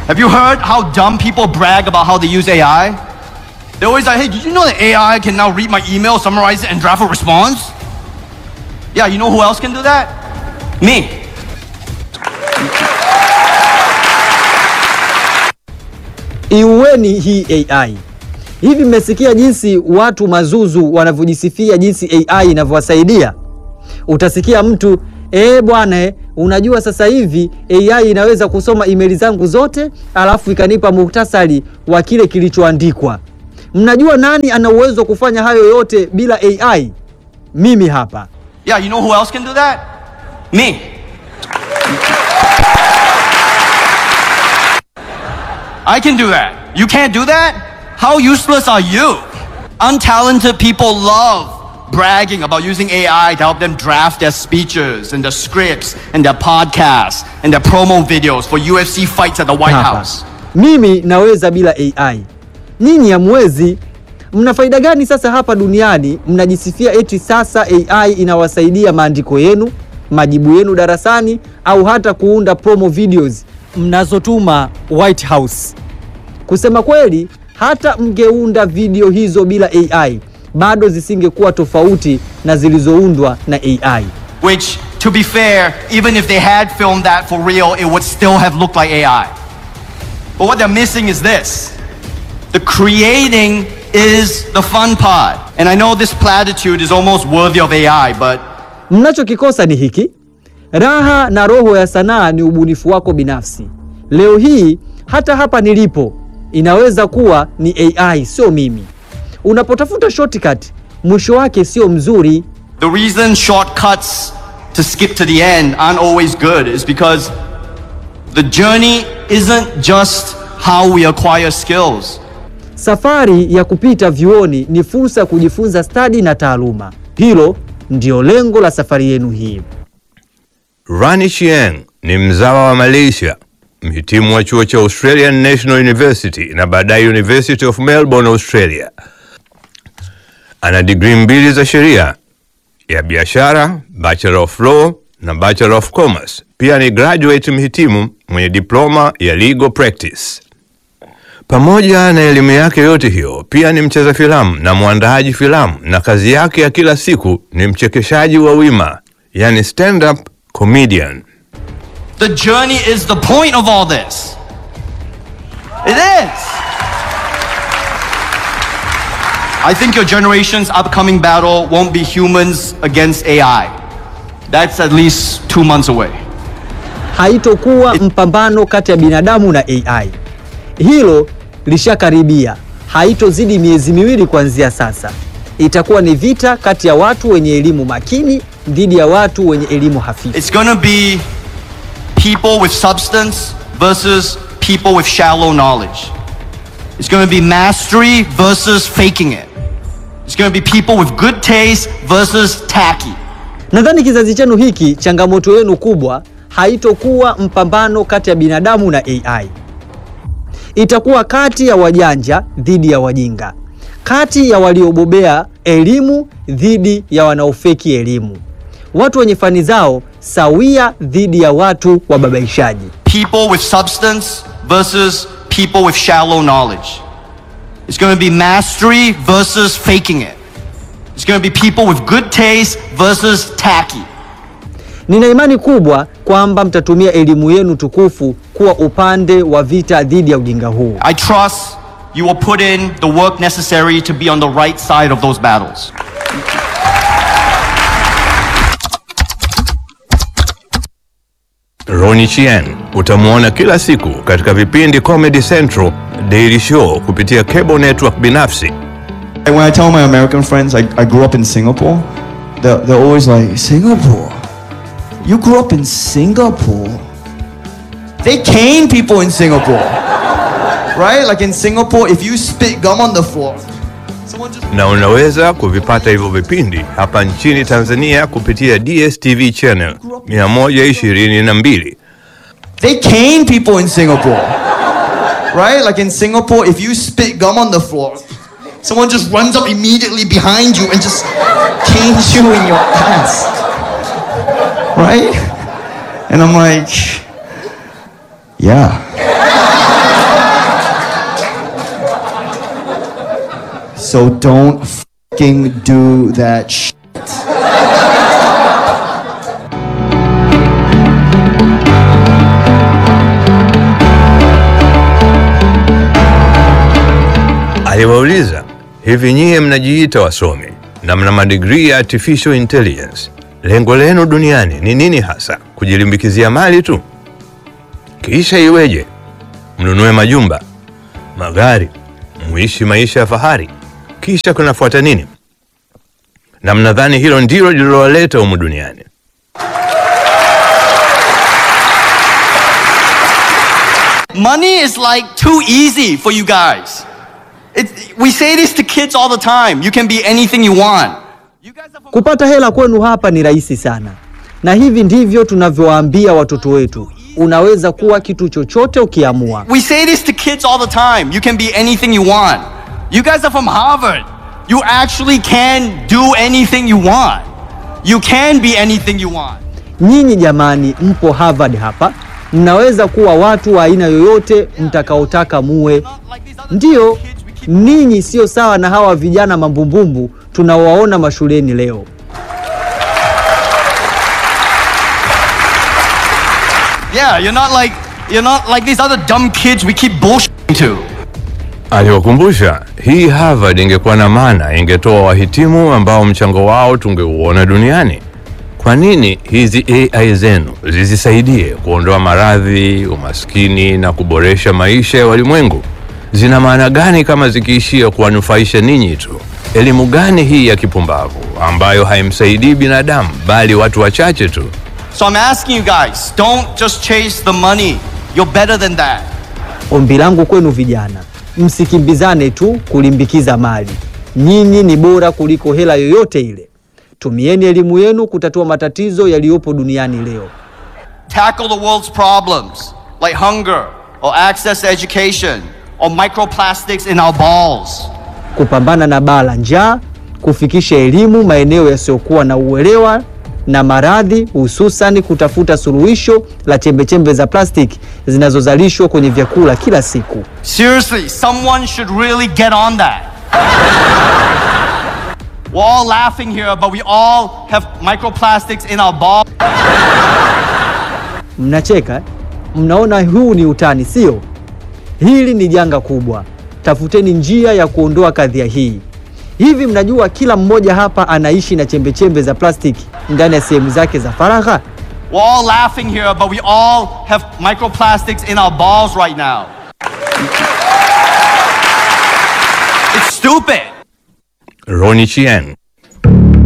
Have you heard how dumb people brag about how they use AI? They're always like, hey, did you know that AI can now read my email, summarize it, and draft a response? Yeah, you know who else can do that? Me. Iueni hii AI. Hivi mmesikia jinsi watu mazuzu wanavyojisifia jinsi AI inavyowasaidia? Utasikia mtu eh, bwana eh, unajua sasa hivi AI inaweza kusoma emaili zangu zote alafu ikanipa muhtasari wa kile kilichoandikwa. Mnajua nani ana uwezo wa kufanya hayo yote bila AI? Mimi hapa. Yeah, you know who else can do that? Me. I can do that. You can't do that? How useless are you? Untalented people love bragging about using AI to help them draft their speeches and their scripts and their podcasts and their promo videos for UFC fights at the White hapa. House. Mimi naweza bila AI. Nyinyi hamwezi. Mna faida gani sasa hapa duniani? Mnajisifia eti sasa AI inawasaidia maandiko yenu, majibu yenu darasani, au hata kuunda promo videos mnazotuma White House. Kusema kweli, hata mngeunda video hizo bila AI bado zisingekuwa tofauti na zilizoundwa na AI. Which, to be fair, even if they had filmed that for real, it would still have looked like AI. But what they're missing is this the creating is the fun part. And I know this platitude is almost worthy of AI, but Mnachokikosa ni hiki: raha na roho ya sanaa ni ubunifu wako binafsi. Leo hii hata hapa nilipo inaweza kuwa ni AI, sio mimi. Unapotafuta shortcut, mwisho wake sio mzuri. the reason shortcuts to skip to the end aren't always good is because the journey isn't just how we acquire skills. Safari ya kupita vyuoni ni fursa ya kujifunza stadi na taaluma. Hilo ndio lengo la safari yenu hii. Rani Chieng ni mzawa wa Malaysia, mhitimu wa chuo cha Australian National University na baadaye University of Melbourne, Australia. Ana digrii mbili za sheria ya biashara, Bachelor of Law na Bachelor of Commerce. Pia ni graduate mhitimu mwenye diploma ya Legal Practice. Pamoja na elimu yake yote hiyo, pia ni mcheza filamu na mwandaaji filamu, na kazi yake ya kila siku ni mchekeshaji wa wima, yani stand up comedian. The journey is the point of all this. It is. I think your generation's upcoming battle won't be humans against AI. That's at least two months away. Haitokuwa mpambano kati ya binadamu na AI. Hilo lishakaribia, haitozidi miezi miwili kuanzia sasa. Itakuwa ni vita kati ya watu wenye elimu makini dhidi ya watu wenye elimu hafifu. It's gonna be people with substance versus people with shallow knowledge. It's gonna be mastery versus faking it. It's gonna be people with good taste versus tacky. Nadhani kizazi chenu hiki, changamoto yenu kubwa haitokuwa mpambano kati ya binadamu na AI. Itakuwa kati ya wajanja dhidi ya wajinga, kati ya waliobobea elimu dhidi ya wanaofeki elimu, watu wenye fani zao sawia dhidi ya watu wababaishaji. People with substance versus people with shallow knowledge. It's gonna be mastery versus faking it. It's gonna be people with good taste versus tacky. Nina imani kubwa kwamba mtatumia elimu yenu tukufu kuwa upande wa vita dhidi ya ujinga huu. I trust you will put in the work necessary to be on the right side of those battles. Ronnie Chien utamwona kila siku katika vipindi Comedy Central, Daily Show kupitia cable network binafsi. And when I tell my American friends I, I grew up in Singapore, they're, they're always like, Singapore? You grew up in Singapore? They cane people in Singapore. right? Like in Singapore, if you spit gum on the floor, someone just. na unaweza kuvipata hivyo vipindi hapa nchini Tanzania kupitia DSTV channel 122. They cane people in Singapore. right? Like in Singapore, if you spit gum on the floor, someone just runs up immediately behind you and just canes you in your ass. Right? And I'm like, yeah. So don't fucking do that shit. Aliwauliza, hivi nyie mnajiita wasomi na mna madigrii ya artificial intelligence, lengo lenu duniani ni nini hasa? Kujilimbikizia mali tu? Kisha iweje mnunue majumba, magari, muishi maisha ya fahari, kisha kunafuata nini? Na mnadhani hilo ndilo lililowaleta humu duniani? Money is like too easy for you guys. It, we say this to kids all the time. You can be anything you want. You guys are from Kupata hela kwenu hapa ni rahisi sana, na hivi ndivyo tunavyowaambia watoto wetu, unaweza kuwa kitu chochote ukiamua. We say this to kids all the time. You can be anything you want. You guys are from Harvard. You actually can do anything you want. You can be anything you want. Nyinyi jamani, mpo Harvard hapa, mnaweza kuwa watu wa aina yoyote mtakaotaka muwe. Not like these other Ndiyo, kids we keep ninyi sio sawa na hawa vijana mambumbumbu tunawaona mashuleni leo. Yeah, you're not like you're not like these other dumb kids we keep bullshitting to. Aliwakumbusha hii Harvard ingekuwa na maana, ingetoa wahitimu ambao mchango wao tungeuona duniani. Kwa nini hizi AI zenu zisisaidie kuondoa maradhi, umaskini na kuboresha maisha ya walimwengu? Zina maana gani kama zikiishia kuwanufaisha ninyi tu? Elimu gani hii ya kipumbavu ambayo haimsaidii binadamu bali watu wachache tu? So I'm asking you guys, don't just chase the money. You're better than that. Ombi langu kwenu vijana, msikimbizane tu kulimbikiza mali. Nyinyi ni bora kuliko hela yoyote ile. Tumieni elimu yenu kutatua matatizo yaliyopo duniani leo. Tackle the world's problems like hunger or access to education or microplastics in our balls. kupambana na baa la njaa, kufikisha elimu maeneo yasiyokuwa na uelewa na maradhi, hususani kutafuta suluhisho la chembechembe za plastiki zinazozalishwa kwenye vyakula kila siku. Seriously, someone should really get on that. We're all laughing here, but we all have microplastics in our balls. Mnacheka, eh? mnaona huu ni utani, sio? Hili ni janga kubwa. Tafuteni njia ya kuondoa kadhia hii. Hivi mnajua kila mmoja hapa anaishi na chembechembe za plastiki ndani ya sehemu zake za faragha? We're all laughing here, but we all have microplastics in our balls right now. It's stupid. Ronnie Chieng